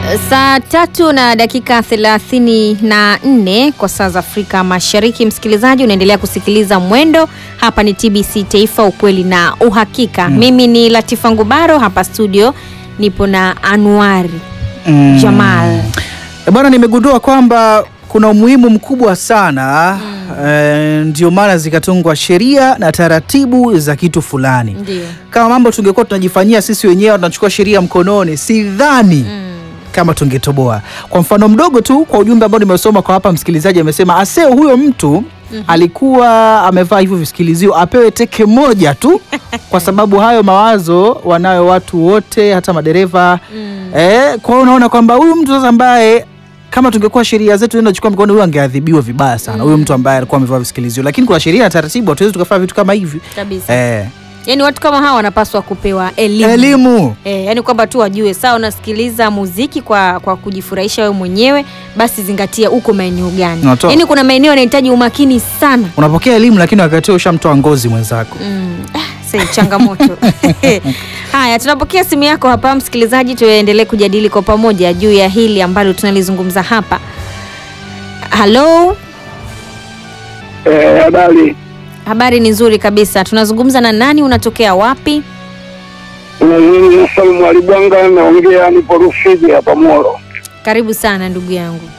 Saa tatu na dakika thelathini na nne kwa saa za Afrika Mashariki. Msikilizaji, unaendelea kusikiliza Mwendo. Hapa ni TBC Taifa, ukweli na uhakika. Mimi ni Latifa Ngubaro, hapa studio nipo na Anuari Mm. Jamal. Eh, Bwana, nimegundua kwamba kuna umuhimu mkubwa sana eh, ndio maana zikatungwa sheria na taratibu za kitu fulani. Ndio. Kama mambo tungekuwa tunajifanyia sisi wenyewe, tunachukua sheria mkononi, sidhani kama tungetoboa. Kwa mfano mdogo tu, kwa ujumbe ambao nimesoma kwa hapa, msikilizaji amesema aseo huyo mtu alikuwa amevaa hivyo visikilizio apewe teke moja tu, kwa sababu hayo mawazo wanayo watu wote, hata madereva eh. Kwa hiyo unaona kwamba huyu mtu sasa ambaye kama tungekuwa sheria zetu tunachukua mikono, huyu angeadhibiwa vibaya sana, huyu mtu ambaye alikuwa amevaa visikilizio. Lakini kuna sheria na taratibu, hatuwezi tukafanya vitu kama hivi Kabisa. eh. Yaani watu kama hawa wanapaswa kupewa elimu. Elimu E, yani kwamba tu wajue sawa, unasikiliza muziki kwa, kwa kujifurahisha wewe mwenyewe, basi zingatia uko maeneo gani. Natoa. Yaani kuna maeneo yanahitaji umakini sana. unapokea elimu, lakini wakati huo ushamtoa ngozi mwenzako. Mm. ah, Sasa changamoto. Haya, tunapokea simu yako hapa msikilizaji, tuendelee kujadili kwa pamoja juu ya hili ambalo tunalizungumza hapa. Halo, Eh, habari. habari ni nzuri kabisa. Tunazungumza na nani? Unatokea wapi? Nazungumza Salmu Alibwanga, naongea nipo Rufiji hapa Moro. Karibu sana ndugu yangu.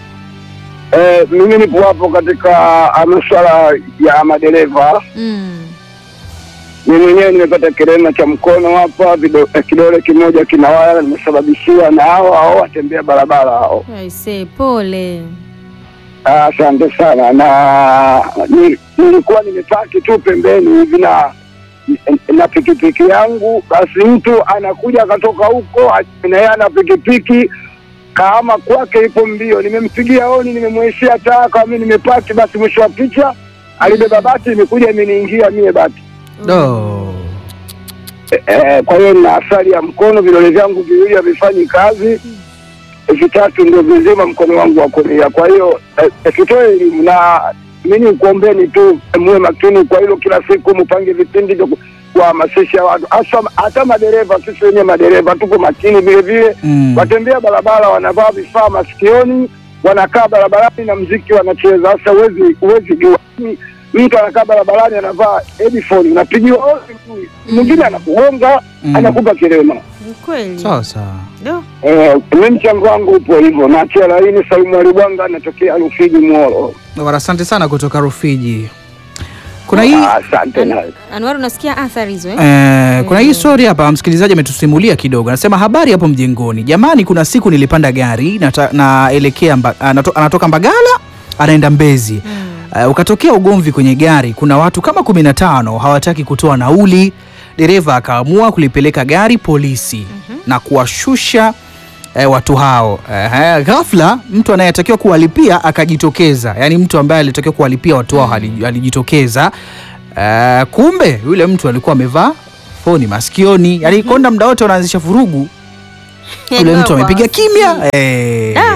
Eh, mimi nipo hapo katika ah, masuala ya madereva. Mm. Mimi mwenyewe nimepata kirema cha mkono hapa, vido- eh, kidole kimoja kinawaya, nimesababishiwa na hao hao watembea barabara hao. Aise, pole. Ah, Asante sana, na ni- nilikuwa nimepaki tu pembeni hivi na na pikipiki yangu, basi mtu anakuja akatoka huko na yeye ana pikipiki kama kwake ipo mbio, nimempigia honi, nimemweshia taa kama mimi nimepaki, basi mwisho wa picha alibeba bati, imekuja imeniingia mie bati Do. e, e, kwa hiyo nina athari ya mkono, vidole vyangu viwili havifanyi kazi, vitatu ndio vizima mkono wangu wa kulia. Kwa hiyo e, tutoe elimu na mimi nikuombeni tu muwe makini kwa hilo, kila siku mpange vipindi vya ku- kuhamasisha watu, hasa hata madereva. Sisi wenyewe madereva tuko makini vile vile Mm. watembea barabara wanavaa vifaa masikioni, wanakaa barabarani na mziki wanacheza. Sasa huwezi huwezi jua Ni- mtu anakaa barabarani anavaa headphone, unapigiwa hodi tu, mwingine anakugonga Mm. anakupa kirema. Ni kweli. Sawa sawa. Do. Eh, mi mchango wangu upo hivyo. Naachia laini Salimu Alibwanga, natokea Rufiji Moro. Bwana, asante sana kutoka Rufiji. Kuna hii Ah, Asante na Anwar, unasikia athari hizo eh? Eh, kuna hii story hapa msikilizaji ametusimulia kidogo. Anasema habari hapo mjengoni. Jamani, kuna siku nilipanda gari nata, naelekea mba, anato, anatoka Mbagala anaenda Mbezi. Eh, ukatokea ugomvi kwenye gari. Kuna watu kama 15 hawataki kutoa nauli. Dereva akaamua kulipeleka gari polisi na kuwashusha eh, watu hao. Eh, ghafla mtu anayetakiwa kuwalipia akajitokeza, yaani mtu ambaye alitakiwa kuwalipia watu hao ali- alijitokeza. Eh, kumbe yule mtu alikuwa amevaa foni masikioni, yaani konda muda wote wanaanzisha vurugu, yule mtu amepiga kimya eh. Ah.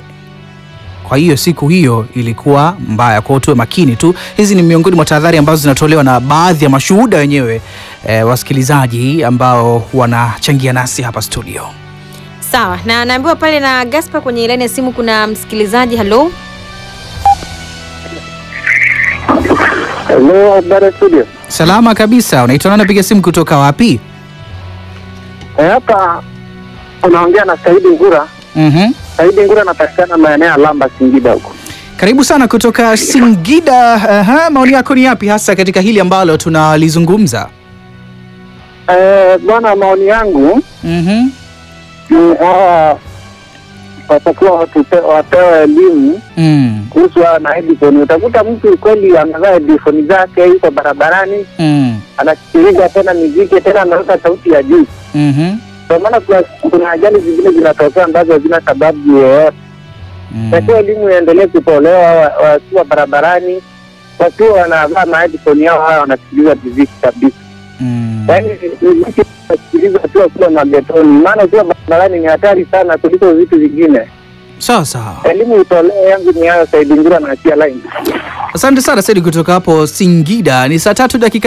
Kwa hiyo siku hiyo ilikuwa mbaya, kwa hiyo tuwe makini tu. Hizi ni miongoni mwa tahadhari ambazo zinatolewa na baadhi ya mashuhuda wenyewe eh, wasikilizaji ambao wanachangia nasi hapa studio. Sawa, na naambiwa pale na Gaspar kwenye laini ya simu kuna msikilizaji. Halo, Hello, habari studio. Salama kabisa. Unaitwa nani? Napiga simu kutoka wapi? Hapa unaongea na Saidi Ngura. Mhm. Saidi Ngura anapatikana maeneo ya Lamba, Singida huko. Karibu sana kutoka Singida. Aha, maoni yako ni yapi hasa katika hili ambalo tunalizungumza? Eh, bwana, maoni yangu Mhm. ni hawa watakiwa watupe- wapewe elimu Mm. kuhusu hawa na headphone. Utakuta mtu kweli amevaa headphone zake, yuko barabarani Mm. anasikiliza tena miziki tena anaweka sauti ya juu. Mhm. Kwa maana kuna, kuna ajali zingine zinatokea ambazo hazina sababu yoyote. Mm. Takiwa elimu iendelee kutolewa, wa- wakiwa barabarani wakiwa wanavaa maheadphone yao haya wanasikiliza miziki kabisa. Mm. Yaani miziki unasikiliza tu wakiwa magetoni, maana ukiwa barabarani ni hatari sana kuliko vitu vingine. Sawa sawa. Elimu itolee yangu ni hayo, Saidi Ngura na achia line. Asante sana Saidi kutoka hapo Singida. Ni saa tatu dakika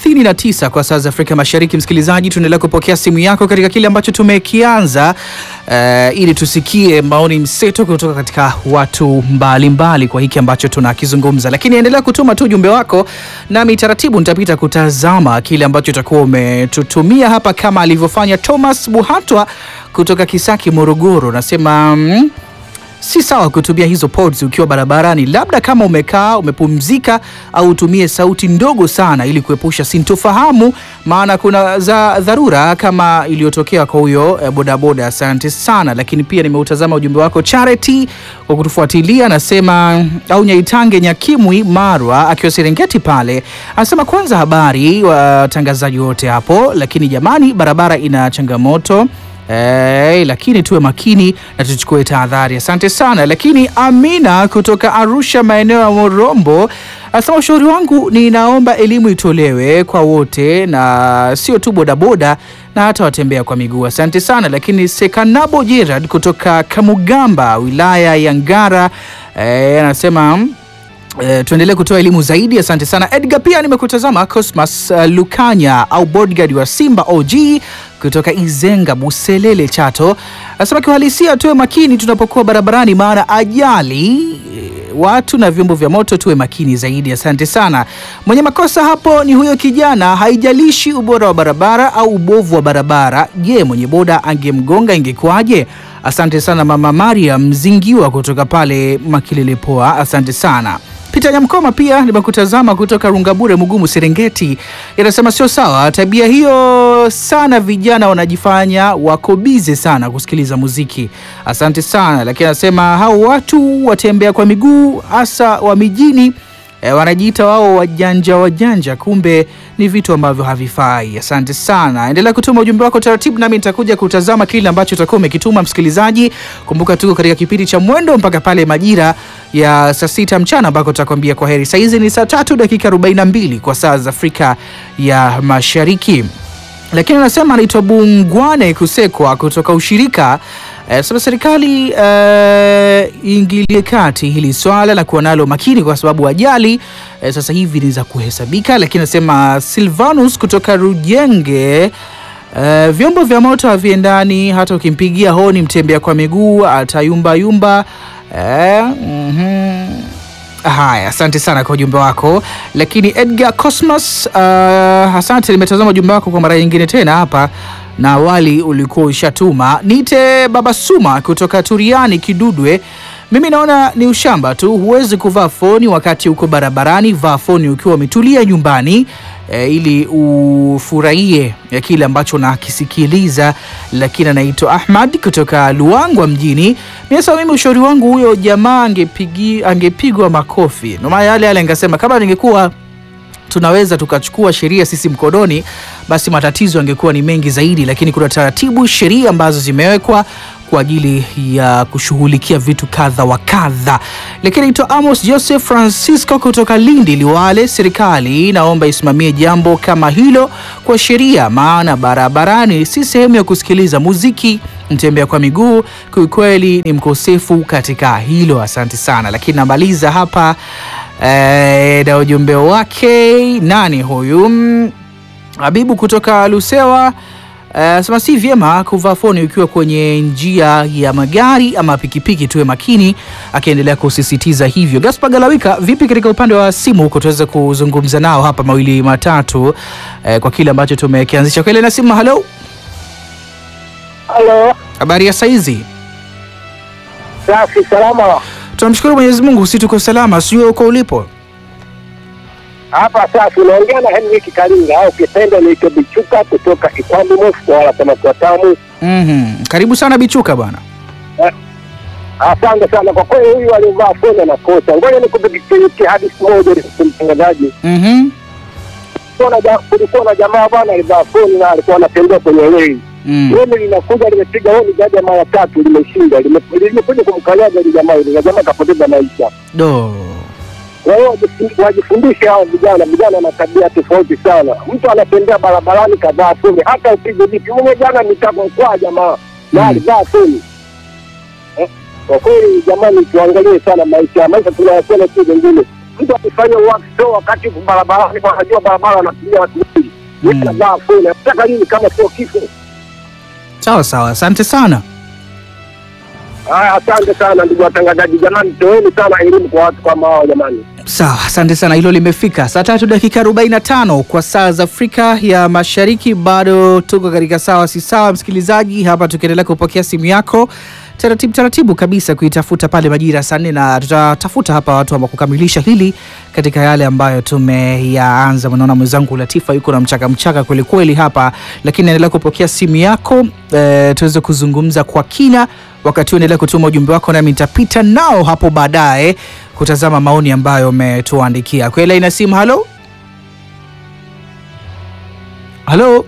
39 kwa saa za Afrika Mashariki. Msikilizaji, tunaendelea kupokea simu yako katika kile ambacho tumekianza eh, ili tusikie maoni mseto kutoka katika watu mbalimbali mbali kwa hiki ambacho tunakizungumza, lakini endelea kutuma tu ujumbe wako, nami taratibu nitapita kutazama kile ambacho utakuwa umetutumia hapa, kama alivyofanya Thomas Buhatwa kutoka Kisaki, Morogoro. Nasema mm, si sawa kutumia hizo pods ukiwa barabarani, labda kama umekaa umepumzika, au utumie sauti ndogo sana ili kuepusha sintofahamu, maana kuna za dharura kama iliyotokea kwa huyo eh, bodaboda. Asante sana. Lakini pia nimeutazama ujumbe wako Charity kwa kutufuatilia, anasema au Nyaitange Nyakimwi Marwa akiwa Serengeti pale, anasema kwanza, habari watangazaji wote hapo, lakini jamani, barabara ina changamoto Eh, lakini tuwe makini na tuchukue tahadhari. Asante sana. Lakini Amina kutoka Arusha maeneo ya Morombo anasema ushauri wangu, ninaomba elimu itolewe kwa wote na sio tu bodaboda na hata watembea kwa miguu. Asante sana. Lakini Sekanabo Gerard kutoka Kamugamba wilaya ya Ngara eh, anasema Eh, tuendelee kutoa elimu zaidi. Asante sana Edgar. Pia nimekutazama Cosmas uh, Lukanya au bodyguard wa Simba OG kutoka Izenga Buselele Chato, anasema kiuhalisia tuwe makini tunapokuwa barabarani, maana ajali eh, watu na vyombo vya moto tuwe makini zaidi. Asante sana. Mwenye makosa hapo ni huyo kijana, haijalishi ubora wa barabara au ubovu wa barabara. Je, mwenye boda angemgonga ingekuwaje? Asante sana mama Maria Mzingiwa kutoka pale Makilele Poa, asante sana. Peter Nyamkoma pia nimekutazama kutoka Rungabure Mugumu Serengeti, inasema sio sawa tabia hiyo sana, vijana wanajifanya wako bize sana kusikiliza muziki. Asante sana, lakini anasema hao watu watembea kwa miguu hasa wa mijini E, wanajiita wao wajanja wajanja, kumbe ni vitu ambavyo havifai. Asante sana, endelea kutuma ujumbe wako taratibu, nami nitakuja kutazama kile ambacho utakuwa umekituma msikilizaji. Kumbuka tuko katika kipindi cha mwendo mpaka pale majira ya saa sita mchana ambako tutakwambia kwa heri. Saizi ni saa tatu dakika 42 kwa saa za Afrika ya Mashariki lakini anasema anaitwa Bungwane Kusekwa kutoka ushirika eh, sema serikali eh, iingilie kati hili swala na kuwa nalo makini, kwa sababu ajali eh, sasa hivi ni za kuhesabika. Lakini anasema Silvanus kutoka Rujenge eh, vyombo vya moto haviendani, hata ukimpigia honi mtembea kwa miguu atayumbayumba eh, mhm. Haya, asante sana kwa ujumbe wako. Lakini Edgar Cosmos, uh, asante, nimetazama ujumbe wako kwa mara nyingine tena hapa, na awali ulikuwa ushatuma. Nite Baba Suma kutoka Turiani Kidudwe. Mimi naona ni ushamba tu, huwezi kuvaa foni wakati uko barabarani. Vaa foni ukiwa umetulia nyumbani e, ili ufurahie ya kile ambacho nakisikiliza. Lakini anaitwa Ahmad kutoka Luangwa mjini. Miasa, mimi ushauri wangu huyo jamaa angepigi angepigwa makofi. Ndio maana yale yale angesema kama ningekuwa tunaweza tukachukua sheria sisi mkononi, basi matatizo yangekuwa ni mengi zaidi, lakini kuna taratibu, sheria ambazo zimewekwa kwa ajili ya kushughulikia vitu kadha wa kadha. Lakini naitwa Amos Joseph Francisco kutoka Lindi Liwale. Serikali naomba isimamie jambo kama hilo kwa sheria, maana barabarani si sehemu ya kusikiliza muziki. Mtembea kwa miguu kiukweli ni mkosefu katika hilo. Asante sana, lakini namaliza hapa eh, na ujumbe wake. Nani huyu? Mm, Habibu kutoka Lusewa anasema si vyema kuvaa foni ukiwa kwenye njia ya magari ama pikipiki, tuwe makini, akiendelea kusisitiza hivyo. Gaspar Galawika, vipi katika upande wa simu huko, tuweze kuzungumza nao hapa mawili matatu eh, kwa kile ambacho tumekianzisha kwa ile na simu. Halo, Halo, habari ya saizi? safi salama. Tunamshukuru Mwenyezi Mungu, si tuko salama, sio uko ulipo? Hapa safi, unaongea na Henrik Kalinga au kipenda niite Bichuka kutoka Ikwambi Mosco, wala samaki watamu. Mhm. Karibu sana Bichuka bwana. Asante sana kwa kweli, huyu alivaa foni anakosa. Ngoja nikupikie hadithi moja ili mtangazaji. Mhm. Kulikuwa na ja- Kulikuwa na jamaa bwana alivaa foni na alikuwa anatembea kwenye reli. Mm. Reli linakuja limepiga honi zaidi ya mara tatu, limeshinda lime- limekuja kumkanyaga ile jamaa ile, na jamaa kapoteza maisha. Do. Kwa hiyo wajifu- wajifundishe hao vijana. Vijana na tabia tofauti sana. Mtu anatembea barabarani kadhaa foni, hata upige vipi. Mwenye jana nitaka kwa jamaa na Mm. alivaa foni, Kwa kweli jamani, tuangalie sana maisha, maisha tunayapenda si mengine. Mtu akifanya uwaki sio wakati barabarani, wanajua barabara wanatumia watu wengi, Mm. anavaa funi, nataka nini kama sio kifo? Sawa sawa, asante sana. Haya, asante sana ndugu watangazaji, jamani, toeni sana elimu kwa watu kama hao jamani. Sawa, asante sana. Hilo limefika saa tatu dakika 45 kwa saa za Afrika ya Mashariki. Bado tuko katika sawa si sawa, msikilizaji, hapa tukiendelea kupokea simu yako taratibu taratibu kabisa kuitafuta pale majira ya saa nne, na tutatafuta hapa watu ambao kukamilisha hili katika yale ambayo tumeyaanza. Mnaona mwenzangu Latifa yuko na mchaka mchaka kweli kweli hapa, lakini naendelea kupokea simu yako e, tuweze kuzungumza kwa kina. Wakati huu endelea kutuma ujumbe wako, nami nitapita nao hapo baadaye kutazama maoni ambayo umetuandikia. Kwa ina simu, halo halo.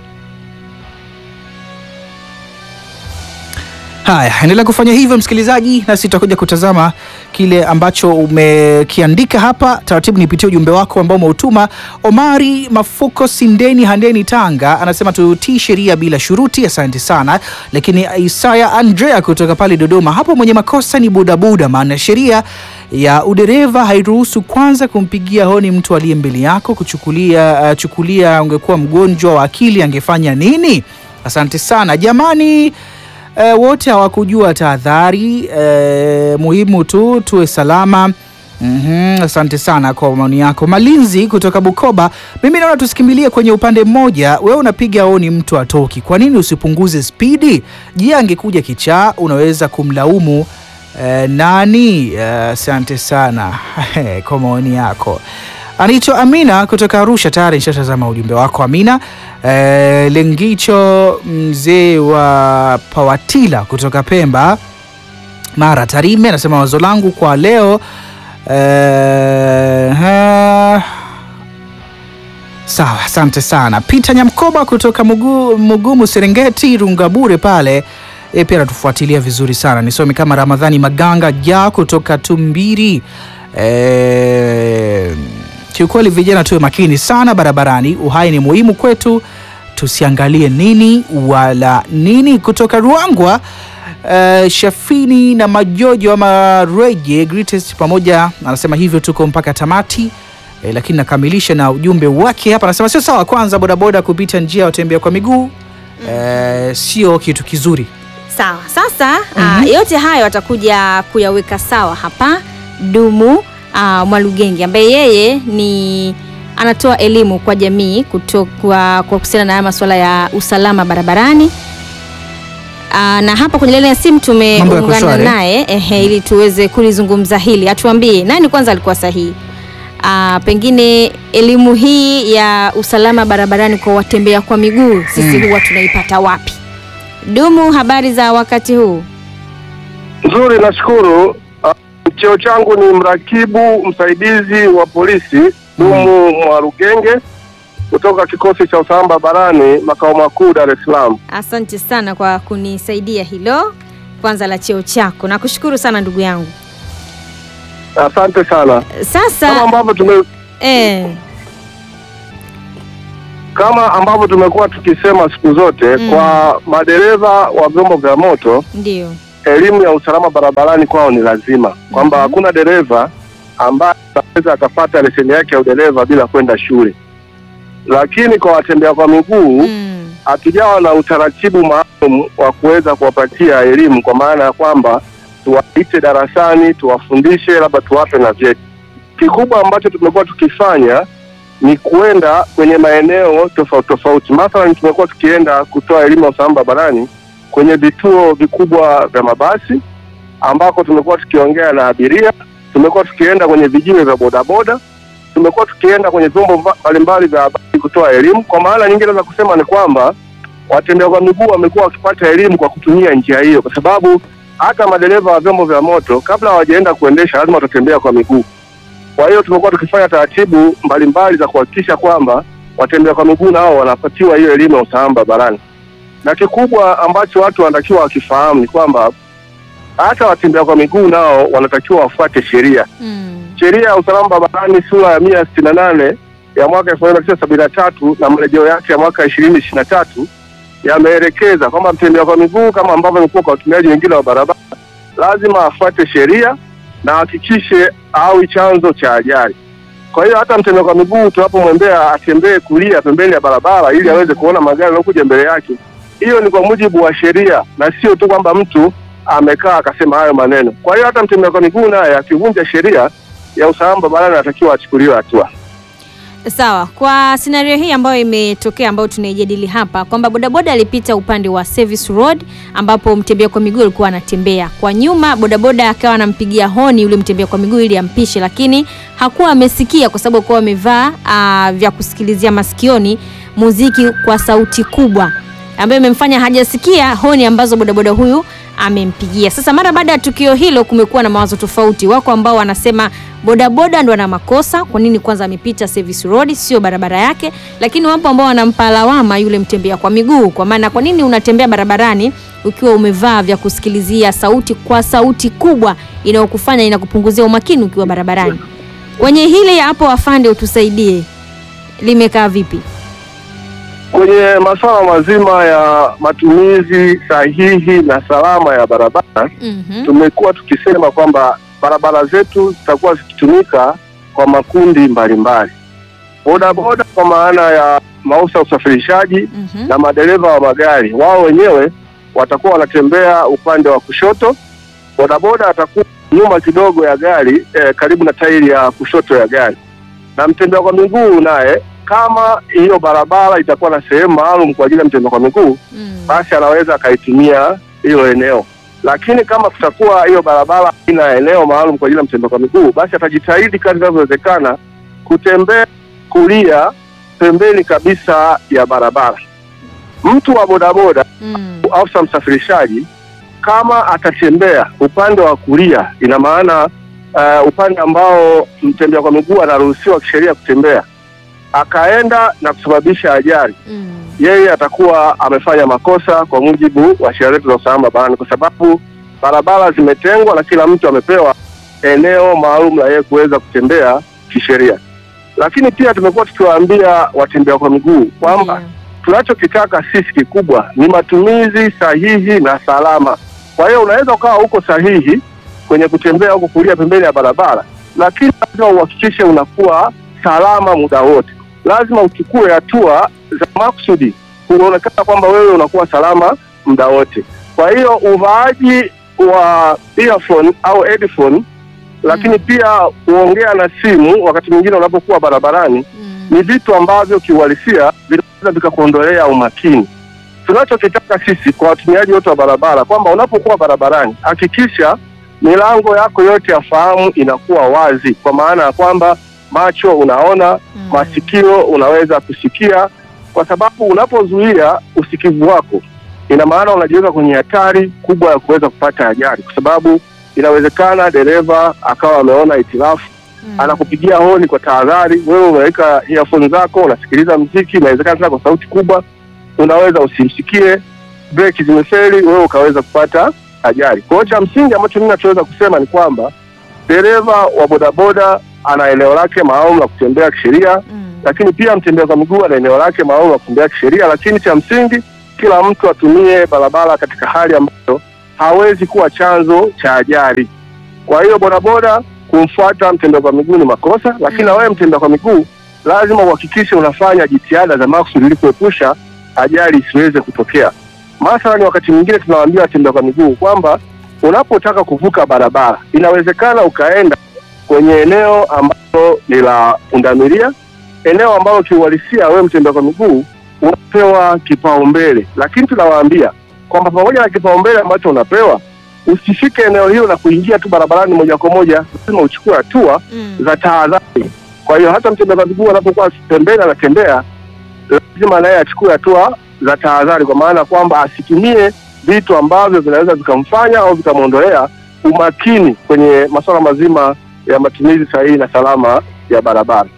Haya, endelea kufanya hivyo msikilizaji, nasi tutakuja kutazama kile ambacho umekiandika hapa taratibu. Nipitie ujumbe wako ambao umeutuma. Omari Mafuko Sindeni Handeni Tanga anasema tutii sheria bila shuruti, asante sana. Lakini Isaya Andrea kutoka pale Dodoma, hapo mwenye makosa ni budabuda, maana sheria ya udereva hairuhusu kwanza kumpigia honi mtu aliye mbele yako. Kuchukulia uh, chukulia ungekuwa mgonjwa wa akili angefanya nini? Asante sana jamani. E, wote hawakujua tahadhari. E, muhimu tu tuwe salama. Mhm, asante sana kwa maoni yako. Malinzi kutoka Bukoba, mimi naona tusikimbilie kwenye upande mmoja. Wewe unapiga honi mtu atoki, kwa nini usipunguze spidi? Je, angekuja kichaa unaweza kumlaumu e, nani? E, asante sana kwa maoni yako. Anaitwa Amina kutoka Arusha. Tayari nishatazama ujumbe wako Amina. E, Lengicho mzee wa Pawatila kutoka Pemba Mara Tarime anasema wazo langu kwa leo e, ha, sawa, asante sana. Peter Nyamkoba kutoka Mugu, Mugumu Serengeti Rungabure pale e, pia anatufuatilia vizuri sana. Nisome kama Ramadhani Maganga ja kutoka Tumbiri e, Kiukweli vijana tuwe makini sana barabarani, uhai ni muhimu kwetu, tusiangalie nini wala nini. Kutoka Ruangwa uh, Shafini na Majojo ama Reje Greatest pamoja anasema hivyo, tuko mpaka tamati eh, lakini nakamilisha na ujumbe wake hapa, anasema sio sawa kwanza bodaboda kupita njia ya watembea kwa miguu eh, sio kitu kizuri. Sawa. Sasa ah, yote hayo atakuja kuyaweka sawa hapa Dumu ah, Mwalugenge ambaye yeye ni anatoa elimu kwa jamii kutoka kwa kuhusiana na haya masuala ya usalama barabarani. Ah, na hapa kwenye laini ya simu Mambo yako tumeungana shwari? naye ehe, ili tuweze kulizungumza hili. Atuambie nani kwanza alikuwa sahihi. Ah, pengine elimu hii ya usalama barabarani kwa watembea kwa miguu sisi huwa tunaipata wapi? Dumu, habari za wakati huu? Nzuri, nashukuru. Ah, Cheo changu ni mrakibu msaidizi wa polisi Dumu Mwarugenge kutoka kikosi cha usalama barabarani makao makuu Dar es Salaam. Asante sana kwa kunisaidia hilo kwanza la cheo chako, nakushukuru sana ndugu yangu. Asante sana. Kama Sasa ambavyo tume eh, kama ambavyo tumekuwa tukisema siku zote Mm. kwa madereva wa vyombo vya moto, ndio elimu ya usalama barabarani kwao ni lazima, kwamba Mhm. hakuna dereva ambaye anaweza akapata leseni yake ya udereva bila kwenda shule. Lakini kwa watembea kwa miguu mm, hatujawa na utaratibu maalum wa kuweza kuwapatia elimu, kwa maana ya kwamba tuwaite darasani, tuwafundishe, labda tuwape na vyeti. Kikubwa ambacho tumekuwa tukifanya ni kuenda kwenye maeneo tofauti tofauti. Mathalan, tumekuwa tukienda kutoa elimu ya usalama barabarani kwenye vituo vikubwa vya mabasi ambako tumekuwa tukiongea na abiria, tumekuwa tukienda kwenye vijiwe vya bodaboda, tumekuwa tukienda kwenye vyombo mba- mbalimbali vya habari kutoa elimu. Kwa maana nyingine za kusema ni kwamba watembea kwa miguu wamekuwa wakipata elimu kwa kutumia njia hiyo, kwa sababu hata madereva wa vyombo vya moto kabla hawajaenda kuendesha lazima watatembea kwa miguu. Kwa hiyo tumekuwa tukifanya taratibu mbalimbali za kuhakikisha kwamba watembea kwa miguu nao wanapatiwa hiyo elimu ya usalama barabarani, na kikubwa ambacho watu wanatakiwa wakifahamu ni kwamba hata watembea kwa miguu nao wanatakiwa wafuate sheria mm, sheria ya usalama barabarani sura ya mia sitini na nane ya mwaka elfu moja mia tisa sabini na tatu na marejeo yake ya mwaka ishirini ishirini na tatu yameelekeza kwamba mtembea kwa miguu kama ambavyo imekuwa kwa watumiaji wengine wa barabara lazima afuate sheria na ahakikishe awi chanzo cha ajali. Kwa hiyo hata mtembea kwa miguu tunapomwembea atembee kulia pembeni ya barabara ili aweze kuona magari yanayokuja mbele yake. Hiyo ni kwa mujibu wa sheria na sio tu kwamba mtu amekaa akasema hayo maneno. Kwa hiyo hata mtembea kwa miguu naye akivunja sheria ya usalama barabarani anatakiwa achukuliwe hatua. Sawa, kwa scenario hii ambayo imetokea ambayo tunaijadili hapa kwamba bodaboda alipita upande wa service road ambapo mtembea kwa miguu alikuwa anatembea kwa nyuma, bodaboda akawa anampigia honi yule mtembea kwa miguu ili ampishe, lakini hakuwa amesikia kwa sababu alikuwa amevaa ah, vya kusikilizia masikioni muziki kwa sauti kubwa ambayo imemfanya hajasikia honi ambazo bodaboda huyu amempigia. Sasa mara baada ya tukio hilo, kumekuwa na mawazo tofauti. Wako ambao wanasema bodaboda ndo ana makosa, kwa nini kwanza amepita service road, sio barabara yake. Lakini wapo ambao wanampa lawama yule mtembea kwa miguu, kwa maana kwa nini unatembea barabarani ukiwa umevaa vya kusikilizia sauti kwa sauti kubwa inayokufanya inakupunguzia umakini ukiwa barabarani. Kwenye hili hapo, afande, utusaidie, limekaa vipi? Kwenye masuala mazima ya matumizi sahihi na salama ya barabara, Mhm. tumekuwa tukisema kwamba barabara zetu zitakuwa zikitumika kwa makundi mbalimbali, bodaboda kwa maana ya maafisa usafirishaji Mhm. na madereva wa magari, wao wenyewe watakuwa wanatembea upande wa kushoto, bodaboda atakuwa nyuma kidogo ya gari eh, karibu na tairi ya kushoto ya gari, na mtembea kwa miguu naye, kama hiyo barabara itakuwa na sehemu maalum kwa ajili ya mtembea kwa miguu, Mm. basi anaweza akaitumia hilo eneo. Lakini kama kutakuwa hiyo barabara ina eneo maalum kwa ajili ya mtembea kwa miguu, basi atajitahidi kadri inavyowezekana kutembea kulia pembeni kabisa ya barabara. Mtu wa bodaboda Mm. afisa msafirishaji kama atatembea upande wa kulia, ina maana uh, upande ambao mtembea kwa miguu anaruhusiwa kisheria kutembea, akaenda na kusababisha ajali, Mm. yeye atakuwa amefanya makosa kwa mujibu wa sheria zetu za usalama barabarani, kwa sababu barabara zimetengwa na kila mtu amepewa eneo maalum la yeye kuweza kutembea kisheria. Lakini pia tumekuwa tukiwaambia watembea kwa miguu kwamba Ndio. tunachokitaka sisi kikubwa ni matumizi sahihi na salama. Kwa hiyo unaweza ukawa uko sahihi kwenye kutembea huko kulia pembeni ya barabara, lakini lazima uhakikishe unakuwa salama muda wote. Lazima uchukue hatua za makusudi kuonekana kwamba wewe unakuwa salama muda wote. Kwa hiyo uvaaji wa earphone au headphone, lakini pia kuongea na simu wakati mwingine unapokuwa barabarani Mm. ni vitu ambavyo kiuhalisia vinaweza vikakuondolea umakini. Tunachokitaka sisi kwa watumiaji wote wa barabara kwamba unapokuwa barabarani, hakikisha milango yako yote ya fahamu inakuwa wazi, kwa maana ya kwamba macho unaona, Mm. masikio unaweza kusikia, kwa sababu unapozuia usikivu wako, ina maana unajiweka kwenye hatari kubwa ya kuweza kupata ajali, kwa sababu inawezekana dereva akawa ameona hitilafu Mm. anakupigia honi kwa tahadhari, wewe unaweka earphone zako, unasikiliza mziki, inawezekana tena kwa sauti kubwa, unaweza usimsikie, breki zimefeli, wewe ukaweza kupata ajali. Kwa hiyo cha msingi ambacho mimi nachoweza kusema ni kwamba dereva wa bodaboda ana eneo lake maalum la kutembea kisheria, Mm. lakini pia mtembea kwa miguu ana eneo lake maalum la kutembea kisheria, lakini cha msingi kila mtu atumie barabara katika hali ambayo hawezi kuwa chanzo cha ajali. Kwa hiyo bodaboda kumfuata mtembea kwa miguu ni makosa, lakini na wewe mtembea kwa miguu lazima uhakikishe unafanya jitihada za makusudi ili kuepusha ajali isiweze kutokea. Mathalani, wakati mwingine tunawaambia watembea kwa miguu kwamba unapotaka kuvuka barabara, inawezekana ukaenda kwenye eneo ambalo ni la pundamilia, eneo ambalo kiuhalisia wewe mtembea kwa miguu unapewa kipaumbele, lakini tunawaambia kwamba pamoja na kipaumbele ambacho unapewa usifike eneo hilo na kuingia tu barabarani moja kwa moja, lazima uchukue hatua Mm. za tahadhari. Kwa hiyo hata mtembea kwa miguu anapokuwa pembeni anatembea, lazima naye achukue hatua za tahadhari, kwa maana kwamba asitumie vitu ambavyo vinaweza vikamfanya au vikamwondolea umakini kwenye masuala mazima ya matumizi sahihi na salama ya barabara.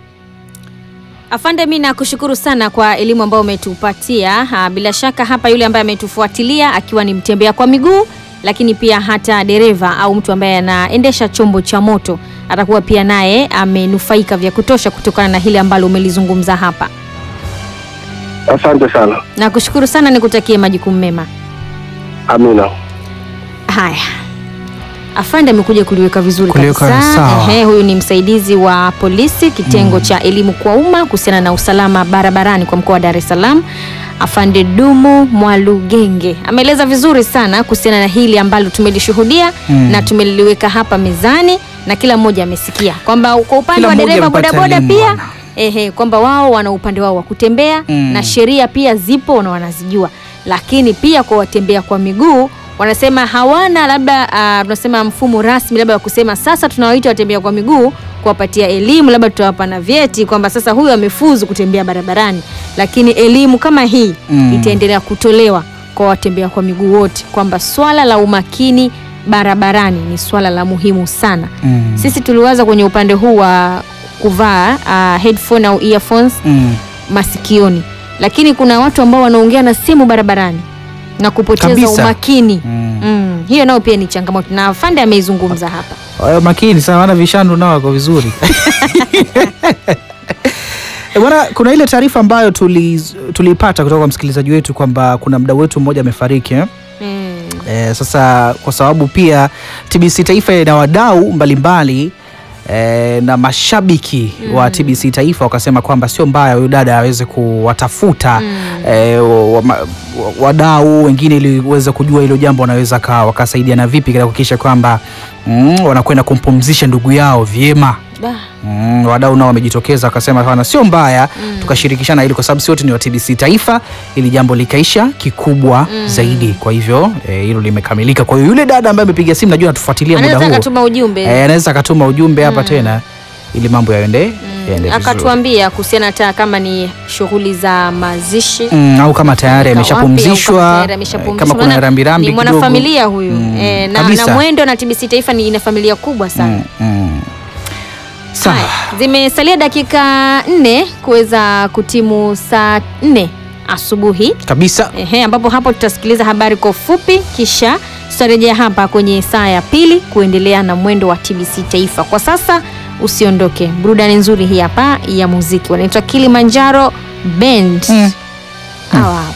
Afande, mi nakushukuru sana kwa elimu ambayo umetupatia. Ha, Bila shaka hapa yule ambaye ametufuatilia akiwa ni mtembea kwa miguu, lakini pia hata dereva au mtu ambaye anaendesha chombo cha moto atakuwa pia naye amenufaika vya kutosha kutokana na hili ambalo umelizungumza hapa. Asante sana, Nakushukuru sana, nikutakie majukumu mema. Amina. Haya, afande amekuja kuliweka vizuri Kuliweka kabisa. sawa. Ehe, huyu ni msaidizi wa polisi kitengo cha elimu kwa umma kuhusiana na usalama barabarani kwa mkoa wa Dar es Salaam. Afande Dumu Mwalugenge ameeleza vizuri sana kuhusiana na hili ambalo tumelishuhudia Mm. na tumeliweka hapa mezani na kila mmoja amesikia kwamba kwa upande Kila wa mmoja dereva amepata bodaboda elimu pia bwana. ehe, kwamba wao wana upande wao wa kutembea Mm. na sheria pia zipo na wanazijua, lakini pia kwa watembea kwa miguu wanasema hawana labda ah, tunasema mfumo rasmi labda wa kusema sasa tunawaita watembea kwa miguu kuwapatia elimu, labda tutawapa na vyeti kwamba sasa huyu amefuzu kutembea barabarani, lakini elimu kama hii Mm. itaendelea kutolewa kwa watembea kwa miguu wote kwamba swala la umakini barabarani ni swala la muhimu sana. Mm. Sisi tuliwaza kwenye upande huu wa kuvaa uh, headphone au earphones Mm. masikioni, lakini kuna watu ambao wanaongea na simu barabarani na kupoteza Kabisa. umakini Mm. mm. Hiyo nayo pia ni changamoto na afande ameizungumza hapa. Wawe makini sana, wana vishandu nao wako vizuri. E bwana, kuna ile taarifa ambayo tuli- tuliipata kutoka kwa msikilizaji wetu kwamba kuna mdau wetu mmoja amefariki eh? mm. E, sasa kwa sababu pia TBC Taifa ina wadau mbalimbali e, na mashabiki wa TBC Taifa wakasema kwamba sio mbaya huyu dada aweze kuwatafuta e, wa- ma- wa- wadau wengine ili uweze kujua hilo jambo wanaweza ka- wakasaidiana vipi katika kuhakikisha kwamba mm, wanakwenda kumpumzisha ndugu yao vyema. Da. Mm, wadau nao wamejitokeza wakasema bana, sio mbaya tukashirikishana ili kwa sababu si wote ni wa TBC Taifa, ili jambo likaisha kikubwa zaidi. Kwa hivyo eh, hilo limekamilika. Kwa hiyo yule dada ambaye amepiga simu, najua anatufuatilia muda Anaweza huo, akatuma ujumbe eh, anaweza akatuma ujumbe hapa tena ili mambo yaende yaende vizuri. akatuambia kuhusiana hata kama ni shughuli za mazishi Mm, au kama tayari Wapi, au kama ameshapumzishwa, tayari eh, ameshapumzishwa. kama kuna Maana rambirambi ni kidogo. mwanafamilia huyu Mm, eh, na, kabisa. na Mwendo na TBC Taifa ni ina familia kubwa sana. Mm, mm. Sawa. Haya, zimesalia dakika nne kuweza kutimu saa nne asubuhi Kabisa. ehe, ambapo hapo tutasikiliza habari kwa ufupi, kisha tutarejea hapa kwenye saa ya pili kuendelea na mwendo wa TBC Taifa. Kwa sasa usiondoke, burudani nzuri hii hapa ya muziki, wanaitwa Kilimanjaro Band Mm. hawa hapa.